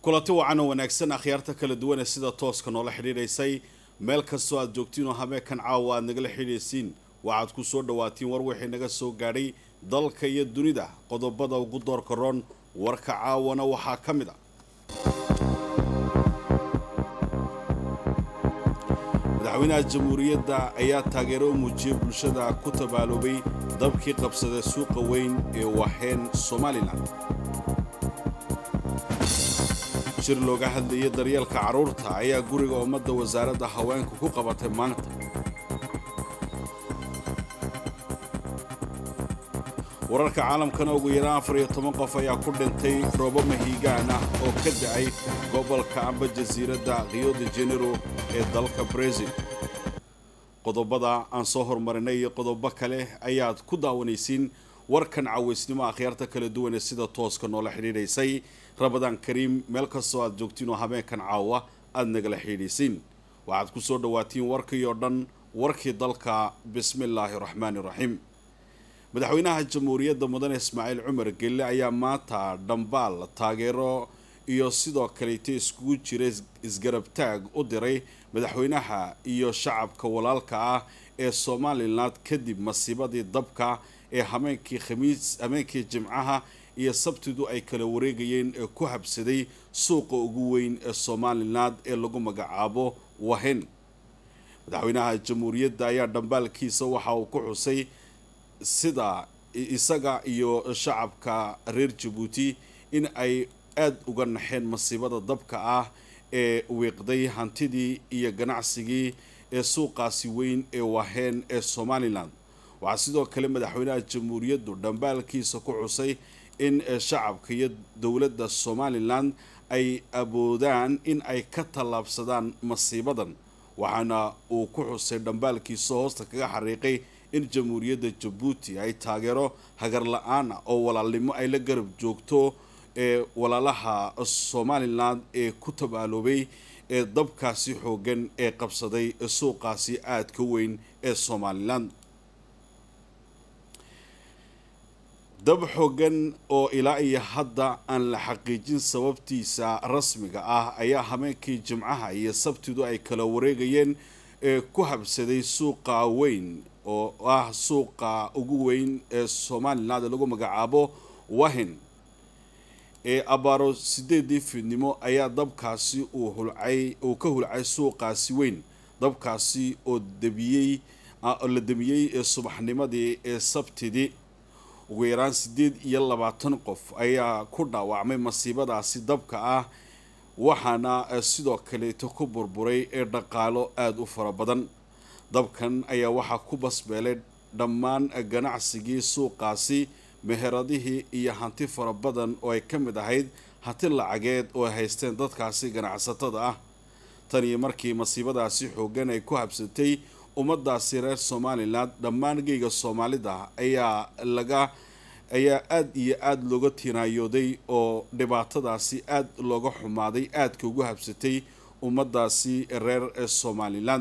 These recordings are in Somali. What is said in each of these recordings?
kulanti wacan oo wanaagsan akhyaarta kala duwan ee sida tooska noola xidhiidhaysay meel kastoo aad joogtiin oo habeenkan caawa aad nagala xidhiidhaysiin waxaad ku soo dhawaatiin war wixii naga soo gaadhay dalka iyo dunida qodobada ugu doorka roon warka caawana waxaa ka mid a madaxweynaha jamhuuriyadda ayaa taageero u muujiyey bulshada ku tabaaloobay dabkii qabsaday suuqa weyn ee waheen somalilan shir looga hadlayay daryeelka carruurta ayaa guriga ummadda wasaaradda haweenka ku qabatay maanta wararka caalamkana ugu yaraan afar iyo toban qof ayaa ku dhintay roobo mahiigaan ah oo ka da-ay gobolka amba jasiiradda rio de janero ee dalka brazil qodobada aan soo horumarinay iyo qodobo kale ayaad ku daawanaysiin warkan cawaysnimo akhyaarta kala duwan ee sida tooska noola xidhiidhaysay rabadaan kariim meel kastoo aad joogtiin oo habeenkan caawa aada nagala xidhiidhaysiin waxaad ku soo dhawaatiin warkii oo dhan warkii dalka bismillaahi raxmaani raxiim madaxweynaha jamhuuriyadda mudane ismaaciil cumar gelle ayaa maanta dhambaal taageero iyo sidoo kaleeta iskugu jira isgarabtaag u diray madaxweynaha iyo shacabka walaalka ah ee somalilan kadib masiibadii dabka ee hameenkii khamiis hameenkii jimcaha iyo sabtidu ay kala wareegayeen ee ku habsaday suuqa ugu weyn ee somalilan ee lagu magacaabo wahen madaxweynaha jamhuuriyadda ayaa dhambaalkiisa waxa uu ku xusay sida isaga iyo shacabka reer jabuuti in ay aada uga naxeen masiibada dabka ah ee wiiqday hantidii iyo ganacsigii ee suuqaasi weyn ee waheen ee somalilan waxaa sidoo kale madaxweynaha jamhuuriyaddu dhambaalkiisa ku xusay in shacabka iyo dowladda somalilan ay awoodaan in ay ka tallaabsadaan masiibadan waxaana uu ku xusay dhambaalkiisa hoosta kaga xariiqay in jamhuuriyadda jabuuti ay taageero hagar la-aan ah oo walaalnimo ay la garab joogto ee walaalaha somalilan ee ku tabaaloobay ee dabkaasi xoogan ee qabsaday suuqaasi aadka weyn ee somalilan dab xoogan oo ilaa iyo hadda aan la xaqiijin sababtiisa rasmiga ah ayaa habeenkii jimcaha iyo sabtidu ay kala wareegayeen ee ku habsaday suuqa weyn oo ah suuqa ugu weyn ee somalilan ee lagu magacaabo wahin ee abaaro sideedii fiidnimo ayaa dabkaasi uu hulcay uu ka hulcay suuqaasi weyn dabkaasi oo debiyey la demiyey ee subaxnimadii ee sabtidii ugu yaraan siddeed iyo labaatan qof ayaa ku dhaawacmay masiibadaasi dabka ah waxaana sidoo kaleeto ku burburay ee dhaqaalo aada u fara badan dabkan ayaa waxaa ku basbeelay dhammaan ganacsigii suuqaasi meheradihii iyo hanti fara badan oo ay ka mid ahayd hanti lacageed oo ay haysteen dadkaasi ganacsatada ah tan iyo markii masiibadaasi xoogan ay ku habsatay ummadaasi reer somalilan dhammaan geyga soomaalida ayaa laga ayaa aada iyo aada looga tinaayooday oo dhibaatadaasi aada looga xumaaday aadka ugu habsatay ummadaasi reer somalilan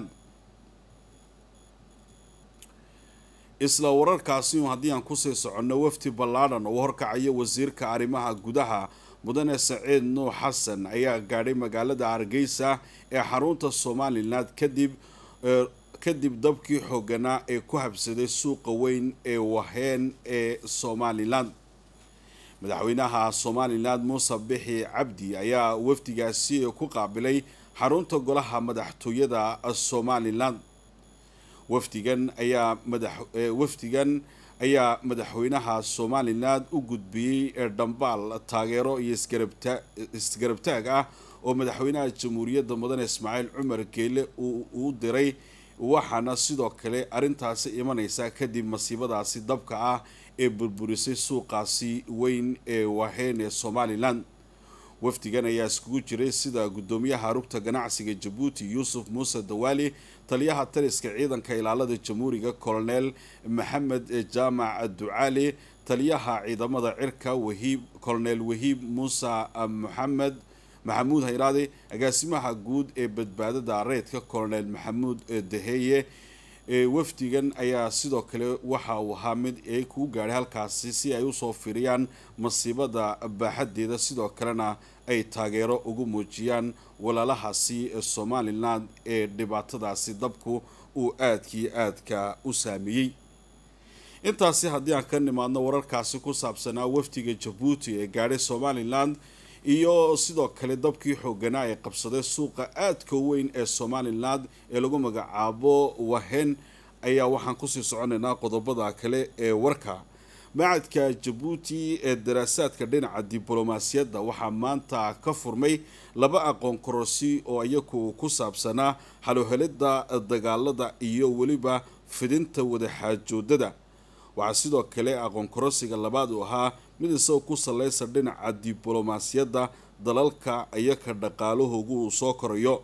isla wararkaasi haddii aan kusii soconno wafdi ballaadhan oo horkacaya wasiirka arrimaha gudaha mudane saciid nuux xasan ayaa gaadhay magaalada hargeysa ee xarunta somalilan kadib kadib dabkii xooganaa ee ku habsaday suuqa weyn ee waheen ee somalilan madaxweynaha somalilan muuse bixi cabdi ayaa wafdigaasi ku qaabilay xarunta golaha madaxtooyada somalilan wafdigan ayaa madax wafdigan ayaa madaxweynaha somalilan u gudbiyey ee dhambaal taageero iyo isgarabta isgarabtaag ah oo madaxweynaha jamhuuriyadda mudane ismaaciil cumar geele uu diray waxaana sidoo kale arrintaasi imanaysa kadib masiibadaasi dabka ah ee burburisay suuqaasi weyn ee waheen ee somalilan wafdigan ayaa iskugu jiray sida guddoomiyaha rugta ganacsiga jabuuti yuusuf muuse dawaali taliyaha taliska ciidanka ilaalada jamhuuriga colonel maxamed jaamac ducaali taliyaha ciidamada cirka wahiib colonel wahiib muuse maxamed maxamuud hayraade agaasimaha guud ee badbaadada reedka colonel maxamuud daheeye wafdigan ayaa sidoo kale waxa uu ahaa mid ay kugu gaadhay halkaasi si ay usoo firiyaan masiibada baaxadeeda sidoo kalena ay taageero ugu muujiyaan walaalahaasi somalilan ee dhibaatadaasi dabku uu aadkii aadka u saameeyey intaasi haddii aan ka nimaadno wararkaasi ku saabsanaa wafdiga jabuuti ee gaadhay somalilan iyo sidoo kale dabkii xooganaa ee qabsaday suuqa aadka weyn ee somalilan ee lagu magacaabo wahen ayaa waxaan kusii soconaynaa qodobada kale ee warka macadka jabuuti ee daraasaadka dhinaca diblomaasiyadda waxaa maanta ka furmay laba aqoon kororsi oo iyagu ku saabsanaa xalohelida dagaalada iyo weliba fidinta wadaxaajoodada waxaa sidoo kale aqoon kororsiga labaad uu ahaa mid isagoo ku saleysa dhinaca diblomaasiyadda dalalka iyaka dhaqaalahoogu uu soo korayo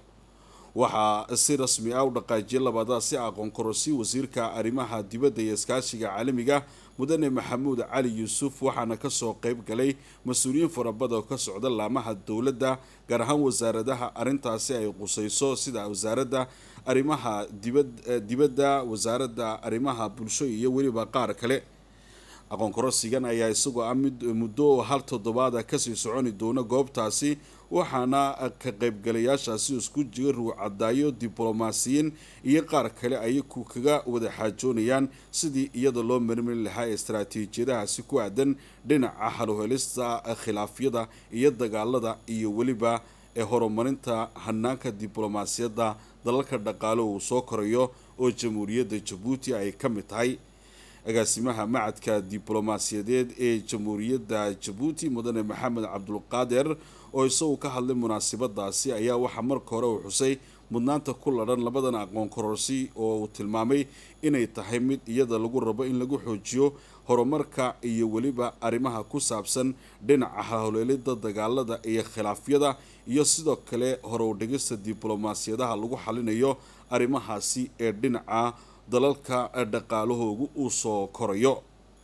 waxaa si rasmi ah u dhaqaajiyay labadaasi aqoon kororsi wasiirka arrimaha dibadda iyo iskaashiga caalamiga mudane maxamuud cali yuusuf waxaana kasoo qeyb galay mas-uuliyiin farabada oo ka socda laamaha dowladda gaar ahaan wasaaradaha arrintaasi ay quseyso sida wasaaradda arrimaha dibadda wasaaradda arrimaha bulsho iyo weliba qaar kale aqoon kororsigan ayaa isagoo ah mid muddo hal toddobaada kasii soconi doona goobtaasi waxaana ka qaybgalayaashaasi isku jira ruucadaayo diblomaasiyiin iyo qaar kale ayaku kaga wada xaajoonayaan sidii iyada loo marmari lahaa istaraatiijiyadahaasi ku aadan dhinaca haluhelista khilaafyada iyo dagaalada iyo weliba ee horumarinta hanaanka diblomaasiyadda dalalka dhaqaalo uu soo korayo oo jamhuuriyadda jabuuti ay ka mid tahay agaasimaha macadka diblomaasiyadeed ee jamhuuriyadda jabuuti mudane maxamed cabdulqaader oo isagu ka hadlay munaasabadaasi ayaa waxaa marka hore uu xusay mudnaanta ku ladhan labadan aqoon kororsi oo uu tilmaamay inay tahay mid iyada lagu rabo in lagu xoojiyo horumarka iyo weliba arrimaha ku saabsan dhinaca hawleelida dagaalada iyo khilaafyada iyo sidoo kale horowdhigista diblomaasiyadaha lagu xalinayo arrimahaasi ee dhinaca dalalka dhaqaalahoogu uu soo korayo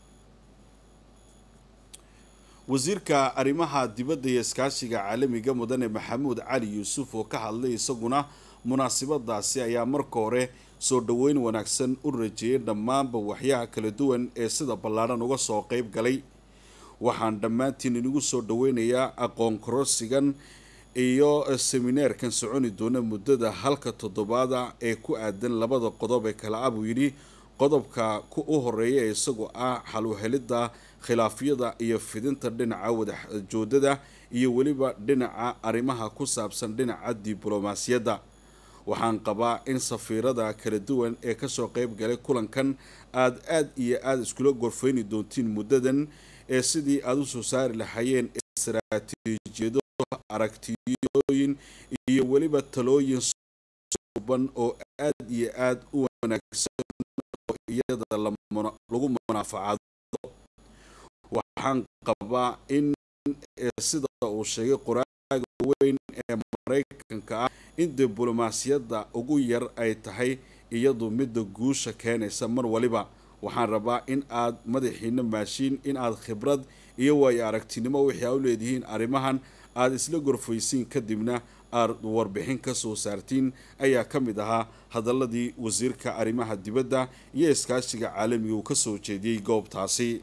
wasiirka arrimaha dibadda iyo iskaashiga caalamiga mudane maxamuud cali yuusuf oo ka hadlay isaguna munaasabadaasi ayaa marka hore soo dhoweyn wanaagsan u rajeeyay dhammaanba waxyaha kala duwan ee sida ballaadhan uga soo qeyb galay waxaan dhammaantiin inigu soo dhoweynayaa aqoon kororsigan iyo semineerkan soconi doona muddada halka toddobaada ee ku aadan labada qodob ee kale ah buu yidhi qodobka u horeeya ee isagoo ah xaluhelidda khilaafyada iyo fidinta dhinaca wadaxjoodada iyo weliba dhinaca arrimaha ku saabsan dhinaca diblomaasiyadda waxaan qabaa in safiirada kala duwan ee kasoo qeyb galay kulankan aada aada iyo aada iskula gorfeyni doontiin muddadan ee sidii aada usoo saari lahaayeen istaraatiijiyado aragtiyooyin iyo weliba talooyin suban oo aada iyo aada u wanaagsan oo iyada lagu munaafacaado waxaan qabaa in sida uu sheegay qoraaga weyn ee maraykanka ah in diblomaasiyadda ugu yar ay tahay iyadu midda guusha keenaysa mar waliba waxaan rabaa in aad madaxiina maashiin in aad khibrad iyo waayo aragtinimo wixii aa u leedihiin arrimahan aada isla gorfaysiin kadibna aad warbixin ka soo saartiin ayaa ka mid ahaa hadaladii wasiirka arrimaha dibadda iyo iskaashiga caalamiga uu kasoo jeediyey goobtaasi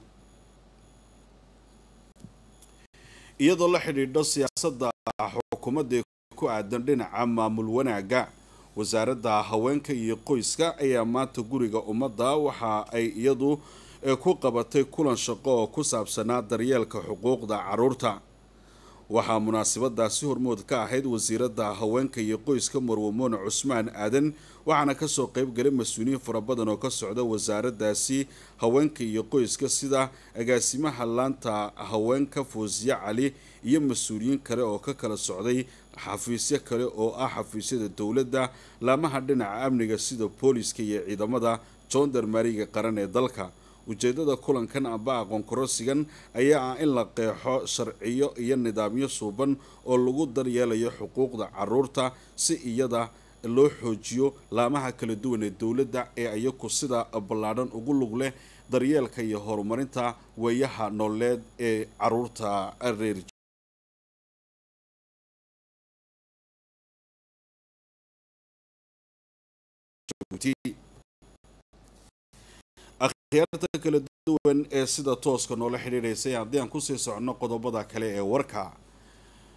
iyadoo la xidhiidho siyaasadda xukuumadda ku aadan dhinaca maamul wanaagga wasaaradda haweenka iyo qoyska ayaa maanta guriga ummadda waxa ay iyadu ku qabatay kulan shaqo oo ku saabsanaa daryeelka xuquuqda caruurta waxaa munaasabadaasi hormood ka ahayd wasiiradda haweenka iyo qoyska marwamoone cusmaan aadan waxaana kasoo qeyb galay mas-uuliyiin fara badan oo ka socda wasaaraddaasi haweenka iyo qoyska sida agaasimaha laanta haweenka foosiye cali iyo mas-uuliyiin kale oo ka kala socday xafiisyo kale oo ah xafiisyada dowladda laamaha dhinaca amniga sida booliska iyo ciidamada joondarmariga qaran ee dalka ujeedada kulankan amba aqoon kororsigan ayaa ah in la qeexo sharciyo iyo nidaamyo suuban oo lagu daryeelayo xuquuqda caruurta si iyada loo xoojiyo laamaha kala duwan ee dowladda ee iyaku sida ballaadhan ugu lug leh daryeelka iyo horumarinta weeyaha nooleed ee caruurta reer akhyaarta kala duwan ee sida tooska noola xidhiidhaysay haddii aan kusii soconno qodobada kale ee warka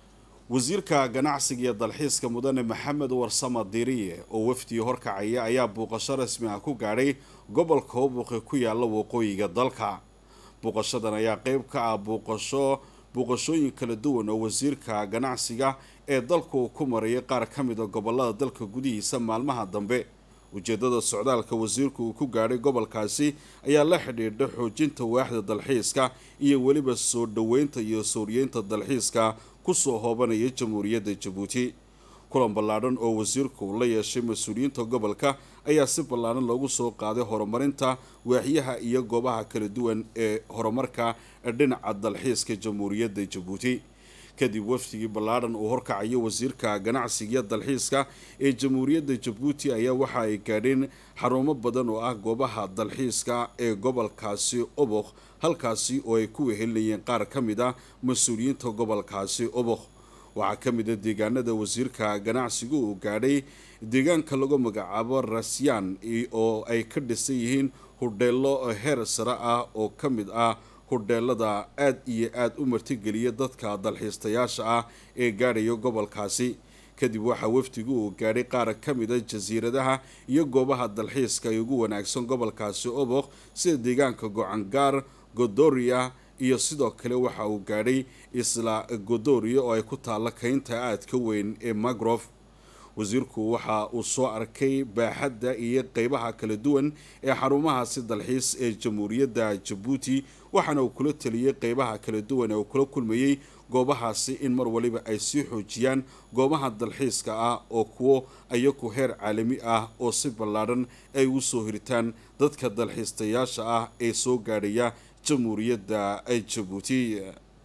wasiirka ganacsiga iyo dalxiiska mudane maxamed warsama diriye oo wafdii horkacaya ayaa buuqasho rasmi ah ku gaadhay gobolka howbuqi ku yaala waqooyiga dalka buuqashadan ayaa qeyb ka ah buuqasho buuqashooyin kala duwan oo wasiirka ganacsiga ee dalka uu ku marayay qaar ka mid a gobolada dalka gudihiisa maalmaha dambe ujeedada socdaalka wasiirku uu ku gaadhay gobolkaasi ayaa la xidhiidha xoojinta waaxda dalxiiska iyo weliba soo dhoweynta iyo sooriyeynta dalxiiska kusoo hoobanaya jamhuuriyadda jabuuti kulan ballaadhan oo wasiirku la yeeshay mas-uuliyiinta gobolka ayaa si ballaadhan loogu soo qaaday horumarinta waaxyaha iyo goobaha kala duwan ee horumarka dhinaca dalxiiska jamhuuriyadda jabuuti kadib wafdigii ballaadhan uu horkacayo wasiirka ganacsiga iyo dalxiiska ee jamhuuriyadda jabuuti ayaa waxa ay gaadheen xarumo badan oo ah goobaha dalxiiska ee gobolkaasi obokh halkaasi oo ay ku wehelinayeen qaar ka mid ah mas-uuliyiinta gobolkaasi obokh waxaa ka mid a deegaanada wasiirka ganacsigu uu gaadhay deegaanka lagu magacaabo rasyaan oo ay ka dhisan yihiin hudheelo heer sare ah oo ka mid ah hudheelada aada iyo aada u martigeliya dadka dalxiistayaasha ah ee gaadhaya gobolkaasi kadib waxaa wafdigu uu gaadhay qaar ka mid a jasiiradaha iyo goobaha dalxiiska ay ugu wanaagsan gobolkaasi obokh sida deegaanka gocangaar godoria iyo sidoo kale waxa uu gaadhay isla godoria oo ay ku taalla kaynta aadka weyn ee magrof wasiirku waxa uu soo arkay baaxadda iyo qeybaha kala duwan ee xarumahaasi dalxiis ee jamhuuriyadda jabuuti waxaana uu kula teliyey qeybaha kala duwan ee uu kula kulmayey goobahaasi in mar waliba ay sii xoojiyaan goobaha dalxiiska ah oo kuwo ayaku heer caalami ah oo si ballaadhan ay ugu soo hiritaan dadka dalxiistayaasha ah ee soo gaadhaya jamhuuriyadda jabuuti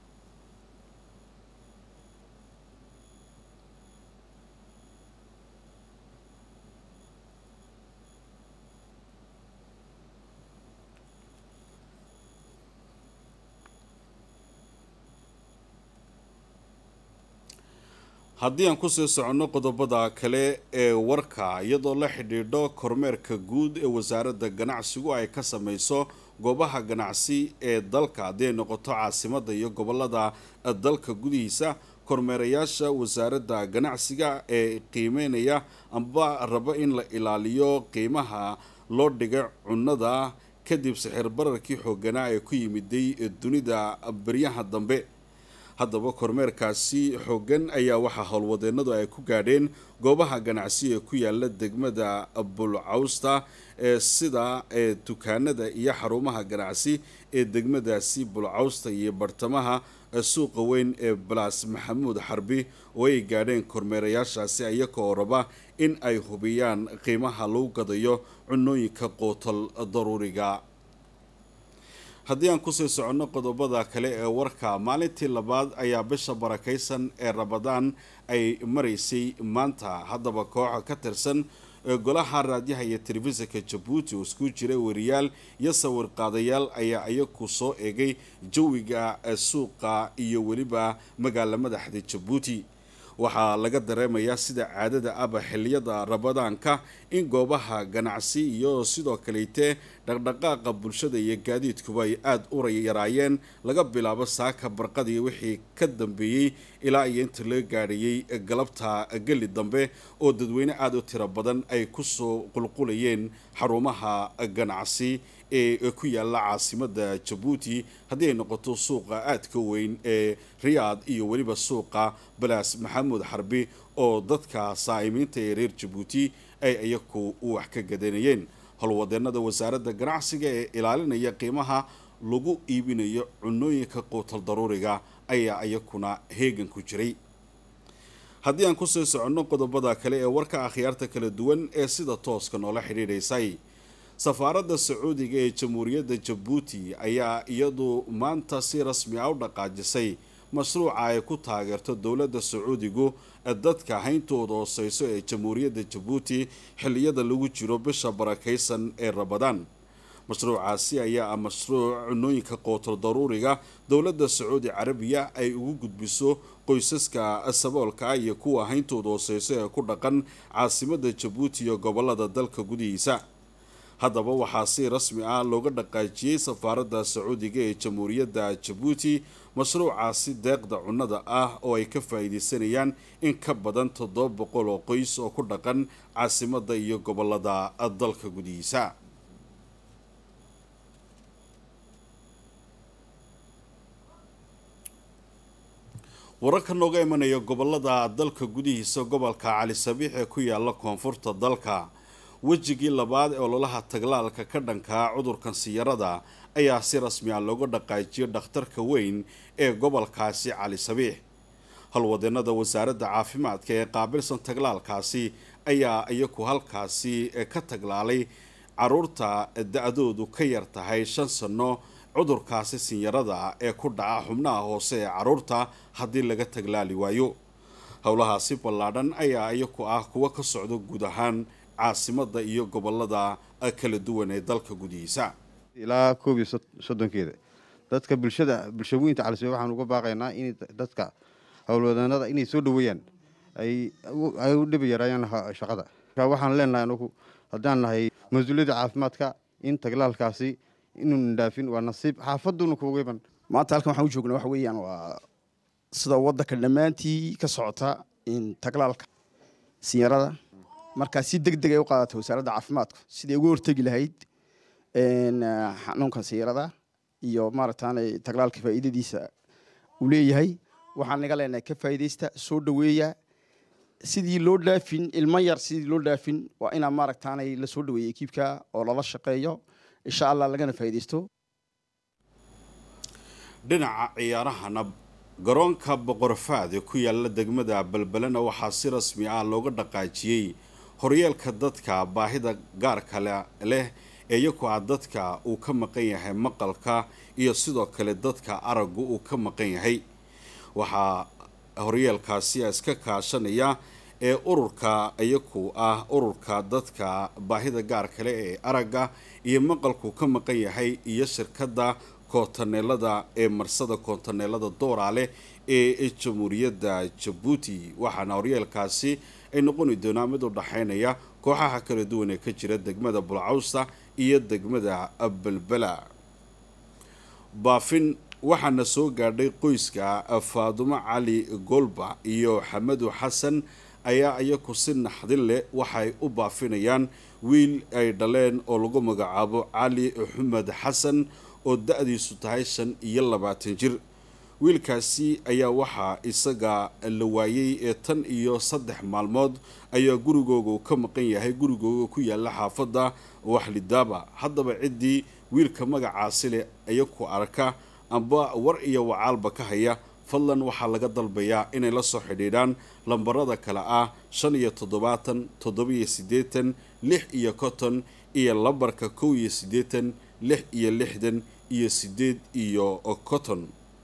haddii aan kusii soconno qodobada kale ee warka iyadoo la xidhiidho kormeerka guud ee wasaaradda ganacsigu ay ka sameyso goobaha ganacsi ee dalka haddii ay noqoto caasimadda iyo gobolada dalka gudihiisa kormeerayaasha wasaaradda ganacsiga ee qiimeynaya amba raba in la ilaaliyo qiimaha loo dhigay cunnada kadib sixir bararkii xooganaa ee ku yimiday dunida beryaha dambe haddaba kormeerkaasi xoogan ayaa waxaa howlwadeenadu ay ku gaadheen goobaha ganacsi ee ku yaala degmada bulcawsta ee sida ee dukaanada iyo xarumaha ganacsi ee degmadaasi bulcawsta iyo bartamaha suuqa weyn ee balas maxamuud xarbi oo ay gaadheen kormeerayaashaasi iyagoo raba in ay hubiyaan qiimaha lagu gadayo cunooyinka qootal daruuriga haddii aan kusii soconno qodobada kale ee warka maalintii labaad ayaa bisha barakaysan ee rabadaan ay maraysay maanta haddaba kooxa ka tirsan golaha raadyaha iyo telefishinka jabuuti oo isku jira wariyaal iyo sawir qaadayaal ayaa iyaku soo eegay jawiga suuqa iyo weliba magaala madaxda jabuuti waxaa laga dareemayaa sida caadada aba xiliyada rabadaanka in goobaha ganacsi iyo sidoo kaleyte dhaqdhaqaaqa bulshada iyo gaadiidkuba ay aada u yaraayeen laga bilaabo saaka barqadii wixii ka dambeeyey ilaa iyo inta laga gaadhayey galabta geli dambe oo dadweyne aada u tiro badan ay kusoo qulqulayeen xarumaha ganacsi ee ku yaala caasimada jabuuti haddii ay noqoto suuqa aadka weyn ee riyaad iyo weliba suuqa balaas maxamuud xarbi oo dadka saa'imiinta ee reer jabuuti ay iyaku wax ka gadanayeen howlwadeenada wasaaradda ganacsiga ee ilaalinaya qiimaha lagu iibinayo cunooyinka quutal daruuriga ayaa iyakuna heegan ku jiray haddii aan kusii soconno qodobada kale ee warka akhyaarta kala duwan ee sida tooska noola xidhiidhaysay safaaradda sacuudiga ee jamhuuriyadda jabuuti ayaa iyadu maanta si rasmi ah u dhaqaajisay mashruuca ay ku taageerto dowladda sacuudigu dadka hayntooda hooseyso ee jamhuuriyadda jabuuti xilliyada lagu jiro bisha barakaysan ee rabadaan mashruucaasi ayaa ah mashruuc cunooyinka qootor daruuriga dowladda sacuudi carabiya ay ugu gudbiso qoysaska saboolka ah iyo kuwa hayntooda hooseyso ee ku dhaqan caasimadda jabuuti iyo gobolada dalka gudihiisa haddaba waxaa si rasmi ah looga dhaqaajiyey safaaradda sacuudiga ee jamhuuriyadda jabuuti mashruucaasi deeqda cunnada ah oo ay ka faa'iidaysanayaan in ka badan toddoba boqol oo qoys oo ku dhaqan caasimadda iyo gobolada dalka gudihiisa wararka nooga imanaya gobolada dalka gudihiisa gobolka cali sabiix ee ku yaala koonfurta dalka wejigii labaad ee ololaha taglaalka ka dhankaa cudurkan siyarada ayaa si rasmi ah looga dhaqaajiyay dhakhtarka weyn ee gobolkaasi cali sabiix halwadeenada wasaaradda caafimaadka ee qaabilsan taglaalkaasi ayaa iyaku halkaasi ka taglaalay caruurta da-doodu ka yar tahay shan sanno cudurkaasi sinyarada ee ku dhaca xubnaha hoose ee caruurta haddii laga taglaali waayo howlahaasi ballaadhan ayaa iyaku ah kuwa ka socda guud ahaan caasimada iyo gobolada kala duwan ee dalka gudihiisa ilaa koob iyo soddonkeeda dadka bulshada bulshawooyinta calisbe waxaan uga baaqaynaa in dadka howlwadeennada inay soo dhaweeyaan ay u dhibi yaraayaan shaqada waxaan leenahay anugu haddaan nahay mas-uuliyadda caafimaadka in taglaalkaasi inuun dhaafin waa nasiib xaafaduna kuugiban maanta halkan waxaan u joognaa waxa weeyaan waa sida waddanka dhammaantii ka socota in taglaalka sinyarada markaa si deg deg ay u qaadatay wasaaradda caafimaadku siday uga hortegi lahayd xanuunkan sinyarada iyo maaragtaanay taglaalka faa'iidadiisa uu leeyahay waxaan naga leenahay ka faa'iidaysta soo dhaweeya sidii loo dhaafin ilmo yar sidii loo dhaafin waa inaa maaragtaanay la soo dhaweeya ekiibka oo lala shaqeeyo insha allah lagana faa'iidaysto dhinaca ciyaarahana garoonka boqorfaad ee ku yaala degmada balbalena waxaa si rasmi ah looga dhaqaajiyey horyeelka dadka baahida gaarka leh ee iyaku ah dadka uu ka maqan yahay maqalka iyo sidoo kale dadka araggu uu ka maqan yahay waxaa horyeelkaasi iska kaashanaya ee ururka iyaku ah ururka dadka baahida gaar kale ee aragga iyo maqalku ka maqan yahay iyo shirkadda koontaneelada ee marsada koontaneelada dooraale ee jamhuuriyadda jabuuti waxaana horyeelkaasi ay noqoni doonaa mid u dhaxaynaya kooxaha kala duwan ee ka jira degmada bulcawsta iyo degmada belbela baafin waxaana soo gaadhay qoyska faadumo cali golba iyo xamadu xasan ayaa iyaku si naxdin leh waxay u baafinayaan wiil ay dhaleen oo lagu magacaabo cali xumed xasan oo da-diisu tahay shan iyo labaatan jir wiilkaasi ayaa waxaa isaga la waayey ee tan iyo saddex maalmood ayaa gurigooga ka maqan yahay gurigooga ku yaala xaafadda waxlidaaba haddaba ciddii wiilka magacaasi leh iyaku arka amba war iyo wacaalba ka haya fadlan waxaa laga dalbayaa inay la soo xidhiidhaan lambarada kale ah shan iyo toddobaatan toddobiyo siddeetan lix iyo konton iyo lambarka kow iyo siddeetan lix iyo lixdan iyo siddeed iyo konton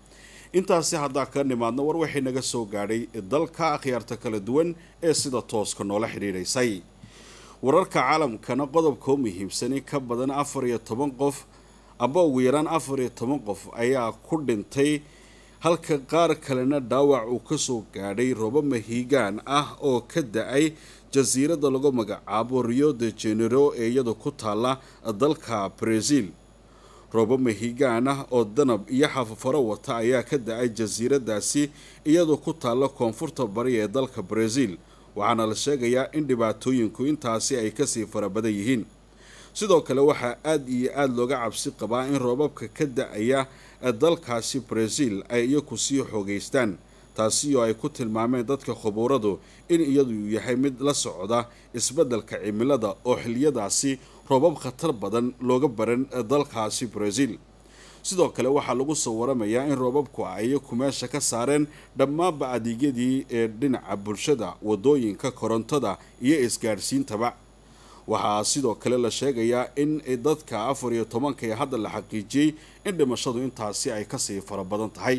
intaasi haddaa ka nimaadna war waxay naga soo gaadhay dalka akhyaarta kala duwan ee sida tooska noola xidhiidhaysay wararka caalamkana qodobka u muhiimsan in ka badan afar iyo toban qof amba ugu yaraan afar iyo toban qof ayaa ku dhintay halka qaar kalena dhaawac uu kasoo gaadhay robo mahiigaan ah oo ka da-ay jasiiradda lagu magacaabo rio de genero ee iyadu ku taalla dalka brazil roobo mahiigaan ah oo danab iyo xafafaro wata ayaa ka da-ay jasiiradaasi iyadoo ku taalla koonfurta bari ee dalka brazil waxaana la sheegayaa in dhibaatooyinku intaasi ay kasii fara badan yihiin sidoo kale waxaa aada iyo aada looga cabsi qabaa in roobabka ka da-aya dalkaasi brazil ay iyaku sii xoogeystaan taasi oo ay ku tilmaameen dadka khubuuradu in iyadu yahay mid la socda isbeddelka cimilada oo xiliyadaasi roobab khatar badan looga baran dalkaasi brazil sidoo kale waxaa lagu soo waramayaa in roobabku ay iyaku meesha ka saareen dhammaanba adeegyadii ee dhinaca bulshada wadooyinka korontada iyo isgaadhsiintaba waxaa sidoo kale la sheegayaa in dadka afar iyo tobanka ee hadda la xaqiijiyey in dhimashadu intaasi ay kasii fara badan tahay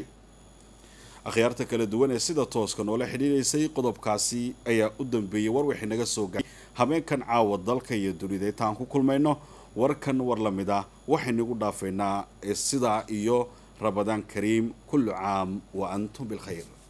akhyaarta kala duwan ee sida tooska noola xidhiidhaysay qodobkaasi ayaa u dambeeyey war wixii naga soo gaay habeenkan caawa dalka iyo dunida intaan ku kulmayno warkan war la mid ah waxaynugu dhaafaynaa sidaa iyo rabadaan kariim kullu caam wa antum bilkhayr